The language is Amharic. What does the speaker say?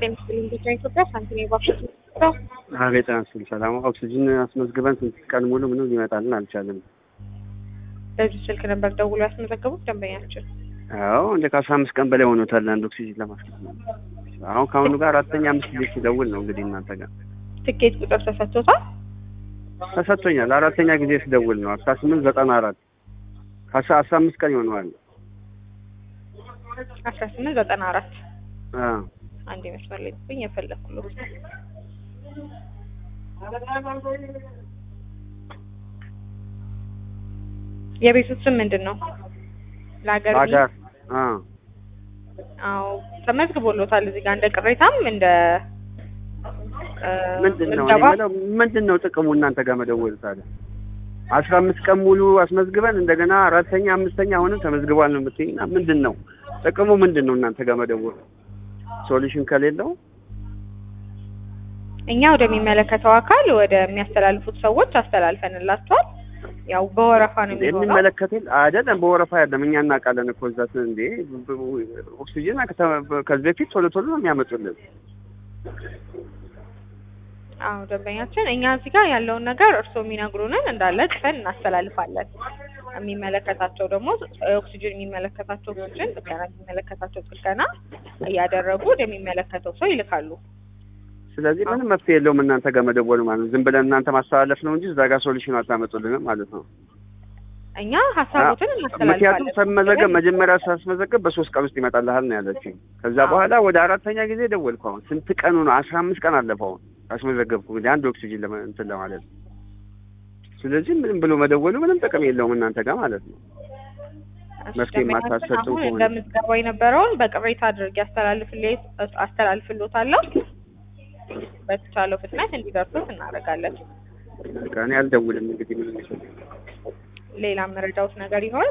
ጤና ይስጥልኝ ብቻ ኢትዮጵያ ሳንቲም የባክሽ አቤት አንስል ሰላም ኦክሲጅን አስመዝግበን ስንት ቀን ሙሉ ምንም ሊመጣልን አልቻለም። በዚህ ስልክ ነበር ደውሎ ያስመዘገቡት ደንበኛችን። አዎ እንደ ከአስራ አምስት ቀን በላይ ሆኖታል አንድ ኦክሲጅን ለማስገባት። አሁን ከአሁኑ ጋር አራተኛ አምስት ጊዜ ሲደውል ነው እንግዲህ እናንተ ጋር ትኬት ቁጥር ተሰጥቶታል። ተሰጥቶኛል። አራተኛ ጊዜ ሲደውል ነው አስራ ስምንት ዘጠና አራት ከአስራ አስራ አምስት ቀን ይሆነዋል። አስራ ስምንት ዘጠና አራት አዎ አንድ መስመር ላይ ብኝ የፈለኩት የቤቱ ስም ምንድን ነው? ለሀገር አዳር አዎ አዎ ተመዝግቦሎታል። እዚህ ጋር እንደ ቅሬታም እንደ እ፣ ምንድን ነው ምዝገባ እኔ የምለው ምንድን ነው ጥቅሙ እናንተ ጋር መደወል ታዲያ? አስራ አምስት ቀን ሙሉ አስመዝግበን እንደገና አራተኛ አምስተኛ አሁንም ተመዝግቧል ነው የምትይኝ እና ምንድን ነው ጥቅሙ ምንድን ነው እናንተ ጋር መደወል? ሶሉሽን ከሌለው እኛ ወደሚመለከተው አካል ወደሚያስተላልፉት ሰዎች አስተላልፈንላቸዋል። ያው በወረፋ ነው የሚሆነው። የሚመለከተን አይደለም፣ በወረፋ አይደለም። እኛ እናውቃለን እኮ እዛ እንዴ ኦክሲጅን ከተ- ከዚህ በፊት ቶሎ ቶሎ ነው የሚያመጡልን። አዎ ደንበኛችን፣ እኛ እዚህ ጋር ያለውን ነገር እርስዎ የሚነግሩንን እንዳለ ጽፈን እናስተላልፋለን። የሚመለከታቸው ደግሞ ኦክሲጅን የሚመለከታቸው ኦክሲጅን፣ ጥገና የሚመለከታቸው ጥገና እያደረጉ ወደሚመለከተው ሰው ይልካሉ። ስለዚህ ምንም መፍትሄ የለውም እናንተ ጋር መደወል ማለት ነው። ዝም ብለን እናንተ ማስተላለፍ ነው እንጂ እዛ ጋር ሶሉሽን አታመጡልንም ማለት ነው። እኛ ሀሳቦትን ምክንያቱም እናስተላልፋለን። ስመዘገብ መጀመሪያ ሳስመዘገብ በሶስት ቀን ውስጥ ይመጣልሃል ነው ያለችኝ። ከዛ አዎ። በኋላ ወደ አራተኛ ጊዜ ደወልኩ። አሁን ስንት ቀኑ ነው? አስራ አምስት ቀን አለፈው አሁን አስመዘገብኩ እንግዲህ አንድ ኦክሲጅን ለመ- እንትን ለማለት ነው። ስለዚህ ምንም ብሎ መደወሉ ምንም ጥቅም የለውም እናንተ ጋር ማለት ነው። መፍትሄ ደንበኛችን የማታሰጡ አሁን ከሆነ እንደምትገባ የነበረውን በቅሬታ አድርጌ አስተላልፍልዎት አስተላልፍልዎታለሁ። በተቻለው ፍጥነት እንዲደርሱት እናደርጋለን። በቃ እኔ አልደውልም እንግዲህ ምንም ይችላል ሌላ መረዳውት ነገር ይኖራል?